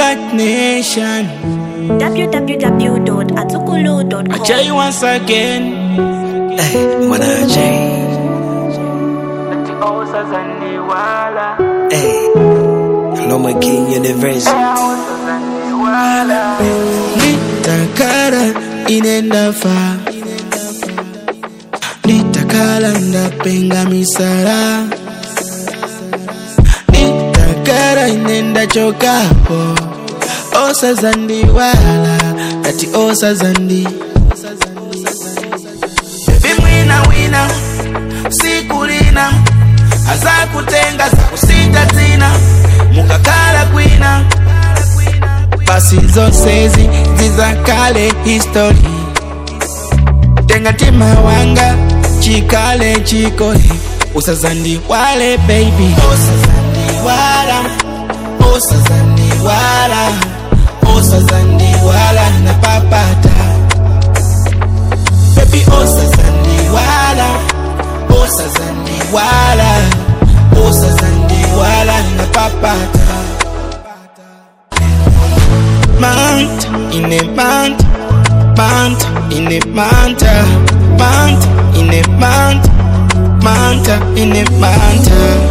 Black Nation. www.atukulu.com. I tell you once again. Hey, Mwana J. Hey, Loma King University. Nitakara inenda fa. Nitakala ndapenga misala. Nitakara inenda chokapo. Osa zandi wala. Ati osa zandi. Baby mwina wina. Sikulina. Aza kutenga za kusita tina. Mukakala kwina. basi zose zi zizakale history tenga tima wanga chikale chikole usazandiwale baby usazandiwala usazandiwala usazandiwala na papata baby usazandiwala usazandiwala usazandiwala na papata mount in a mount, mount in a mount, mount in a mount, mount in a mount.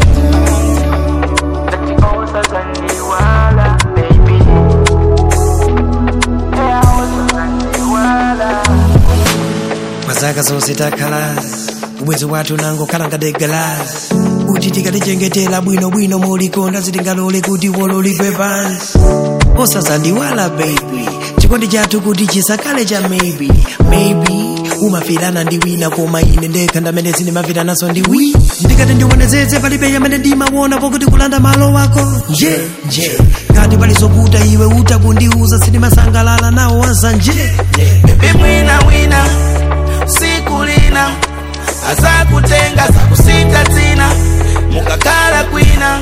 Mazaka zonse takhala ubwezi wathu nango khala ngati galasi kuti tikatichengetera bwinobwino mulikonda zitingalole kuti wololidwe pansi osazandiwala baby chikondi chathu kuti chisakhale cha maybe maybe umafirana ndi wina koma ine ndekha ndamene sindimafiranaso ndi wi ndikati ndiwonezeze palibe yamene ndimaona pokuti kulanda malo wako nje nje ngati palizoputa iwe utakundiuza sindimasangalala nawo wazanje Baby mwina wina, sikulina, aza kutenga za kusita tina, mukakala kwina.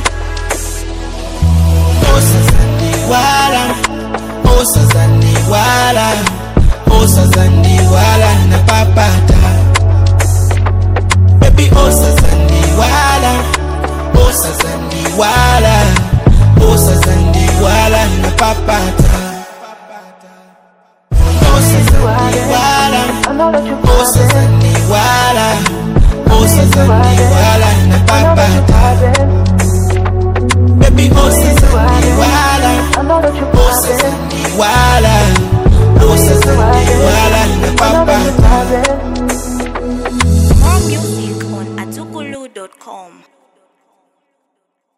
Osazandiwala, osazandiwala, osazandiwala na papata. Baby osazandiwala, osazandiwala, osazandiwala na papata. Osazandiwala, osazandiwala, osazandiwala na papata.